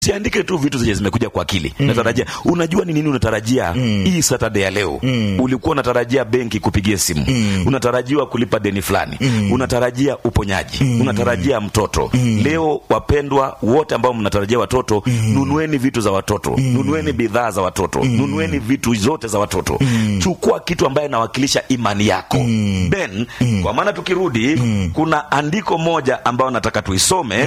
siandike tu vitu zenye zimekuja kwa akili natarajia unajua ni nini unatarajia hii saturday ya leo ulikuwa unatarajia benki kupigia simu unatarajiwa kulipa deni fulani unatarajia uponyaji unatarajia mtoto leo wapendwa wote ambao mnatarajia watoto nunueni vitu za watoto nunueni bidhaa za watoto nunueni vitu zote za watoto chukua kitu ambaye inawakilisha imani yako ben kwa maana tukirudi kuna andiko moja ambayo nataka tuisome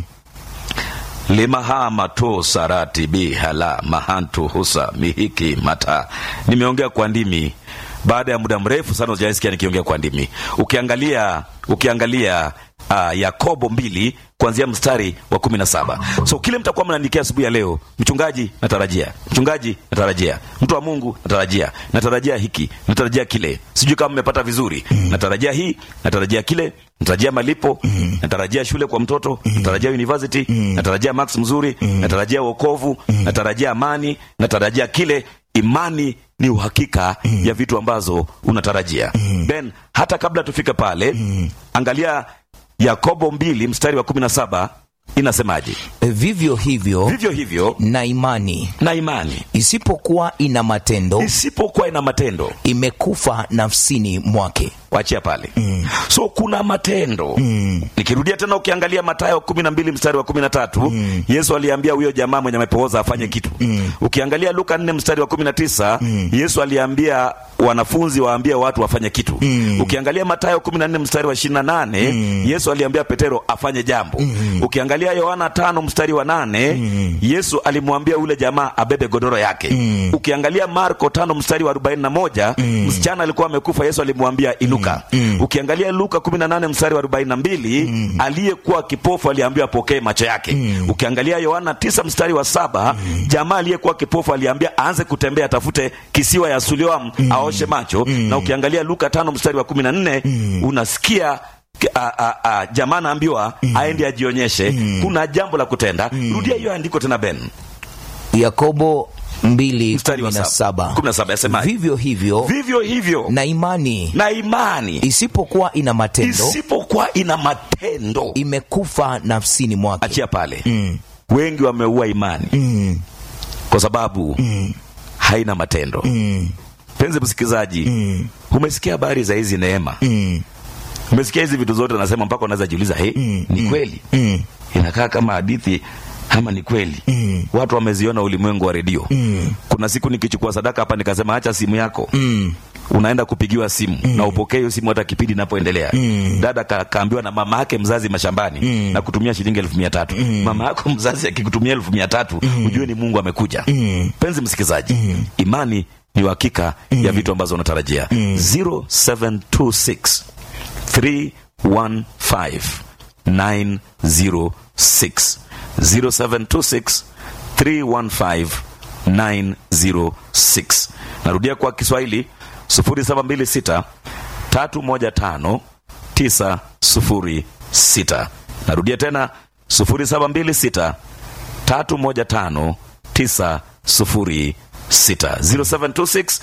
limahama to sarati bihala mahantu husa mihiki mata nimeongea kwa ndimi baada ya muda mrefu sana ujaisikia nikiongea kwa ndimi ukiangalia ukiangalia uh, yakobo mbili kuanzia mstari wa kumi na saba so kile mtakuwa mnaandikia asubuhi ya leo mchungaji natarajia mchungaji natarajia mtu wa mungu natarajia natarajia hiki natarajia kile sijui kama mmepata vizuri natarajia hii natarajia kile natarajia malipo natarajia shule kwa mtoto natarajia university natarajia max mzuri natarajia wokovu natarajia amani natarajia kile imani ni uhakika ya vitu ambazo unatarajia ben hata kabla tufike pale angalia yakobo mbili mstari wa kumi na saba inasemaje vivyo hivyo vivyo hivyo na imani na imani isipokuwa ina matendo isipokuwa ina matendo imekufa nafsini mwake wachia pale so kuna matendo nikirudia tena ukiangalia matayo kumi na mbili mstari wa kumi na tatu yesu aliambia huyo jamaa mwenye amepooza afanye kitu ukiangalia luka nne mstari wa kumi na tisa yesu aliambia wanafunzi waambie watu wafanye kitu ukiangalia matayo kumi na nne mstari wa ishirini na nane yesu aliambia petero afanye jambo ukiangalia yohana tano mstari wa nane yesu alimwambia ule jamaa abebe godoro yake ukiangalia marko tano mstari wa arobaini na moja msichana alikuwa amekufa yesu alimwambia inuka ukiangalia luka kumi na nane mstari wa arobaini na mbili aliyekuwa kipofu aliambiwa apokee macho yake ukiangalia yohana tisa mstari wa saba jamaa aliyekuwa kipofu aliambia aanze kutembea atafute kisiwa ya suliam aoshe macho na ukiangalia luka tano mstari wa kumi na nne unasikia a, a, a, jamaa anaambiwa aende ajionyeshe kuna jambo la kutenda rudia hiyo andiko tena ben yakobo mbili mstari wa kumi na saba. saba Kumi na saba, yasemaje? vivyo hivyo vivyo hivyo na imani na imani isipokuwa ina matendo isipokuwa ina matendo imekufa nafsini mwake achia pale wengi wameua imani kwa sababu haina matendo penzi msikilizaji umesikia habari za hizi neema umesikia hizi vitu zote nasema mpaka unaweza jiuliza he ni kweli inakaa kama hadithi ama ni kweli watu wameziona ulimwengu wa redio kuna siku nikichukua sadaka hapa nikasema acha simu yako unaenda kupigiwa simu na upokee hiyo simu hata kipindi inapoendelea dada ka, kaambiwa na mama yake mzazi mashambani na kutumia shilingi elfu mia tatu mama yako mzazi akikutumia elfu mia tatu ujue ni mungu amekuja penzi msikilizaji imani ni uhakika ya vitu ambazo unatarajia 0726 315 906 0726 315 906 narudia kwa kiswahili 0726 315 906 narudia tena 0726 315 906 0726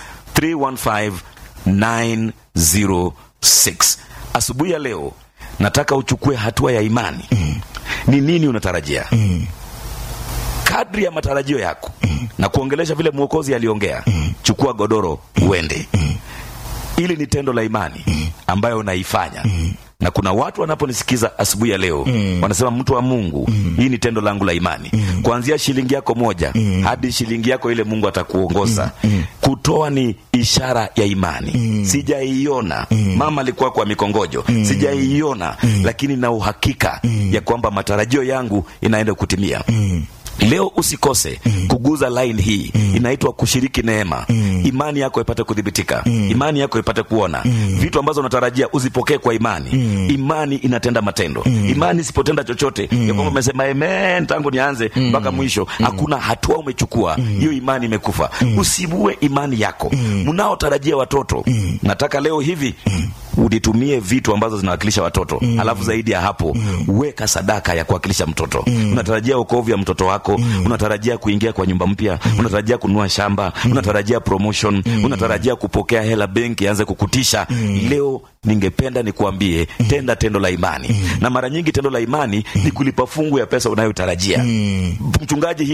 315 906 asubuhi ya leo nataka uchukue hatua ya imani ni nini unatarajia kadri ya matarajio yako na kuongelesha vile mwokozi aliongea chukua godoro uende ili ni tendo la imani ambayo unaifanya na kuna watu wanaponisikiza asubuhi ya leo wanasema mtu wa mungu hii ni tendo langu la imani kuanzia shilingi yako moja hadi shilingi yako ile mungu atakuongoza kutoa ni ishara ya imani sijaiona mama alikuwa kwa mikongojo sijaiona lakini na uhakika ya kwamba matarajio yangu inaenda kutimia leo usikose kuguza line hii inaitwa kushiriki neema imani yako ipate kudhibitika imani yako ipate kuona vitu ambazo unatarajia uzipokee kwa imani imani inatenda matendo imani isipotenda chochote ya kwamba umesema amen tangu nianze mpaka mwisho hakuna hatua umechukua hiyo imani imekufa usibue imani yako mnaotarajia watoto nataka leo hivi ulitumie vitu ambazo zinawakilisha watoto mm. alafu zaidi ya hapo mm. weka sadaka ya kuwakilisha mtoto mm. unatarajia wokovu ya mtoto wako mm. unatarajia kuingia kwa nyumba mpya mm. unatarajia kununua shamba mm. unatarajia promotion mm. unatarajia kupokea hela benki anze kukutisha mm. leo ningependa nikuambie mm. tenda tendo la imani mm. na mara nyingi tendo la imani mm. ni kulipa fungu ya pesa unayotarajia mm. mchungaji